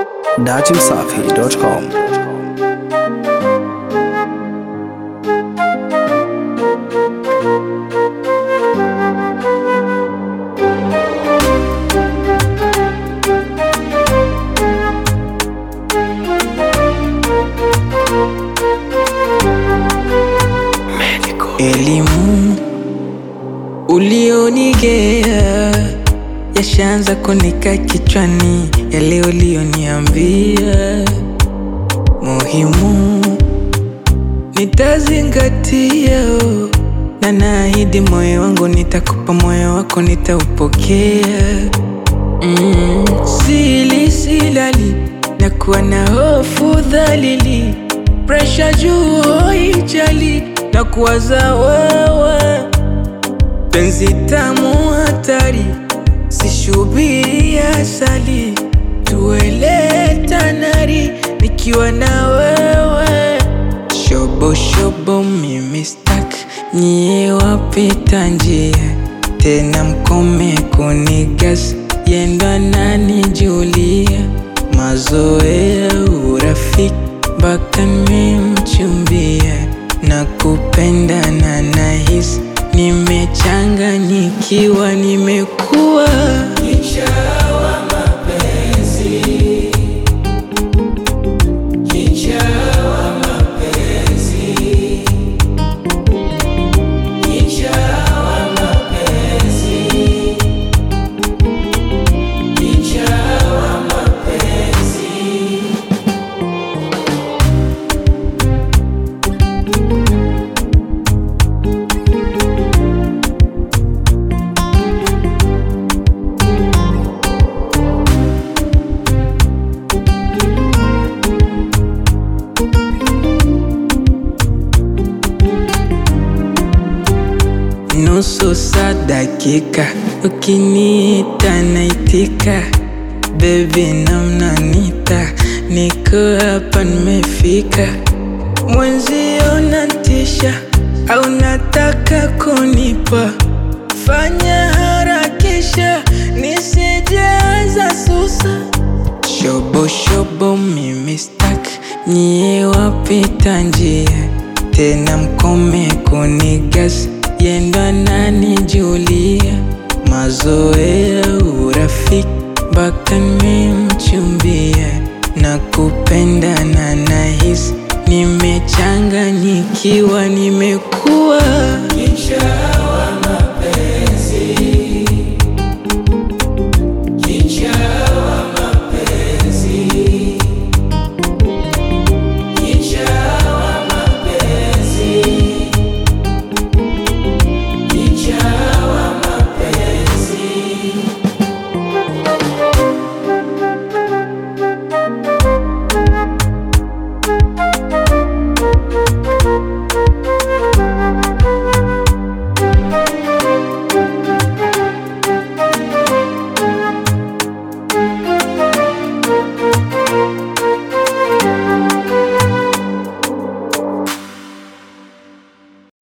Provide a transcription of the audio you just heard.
datimsafi.com. Elimu ulionigea yashaanza kunika kichwani, yale ulioniambia muhimu nitazingatia, oh. na naahidi moyo wangu nitakupa, moyo wako nitaupokea. Mm, sili silali na kuwa na hofu dhalili, presha juu hoijali na kuwaza wewe, penzi tamu hatari, sishubiri asali, tuele tanari nikiwa na wewe, shobo shobo mimi stak nyie wapita njia tena mkome kunigas yendo ananijulia mazoea urafiki mpaka nimemchumbia na kupenda na nahisi nimechanganyikiwa nimekuwa nusu saa dakika, ukiniita naitika, bebi namnanita, niko hapa nimefika, mwenzio natisha au nataka kunipa, fanya harakisha nisijaza susa Shobo shobo mimi stak nyie wapita njia tena mkome kunigas yendo ananijulia mazoea urafiki mpaka nimemchumbia na kupenda na nahisi nimechanganyikiwa nimeku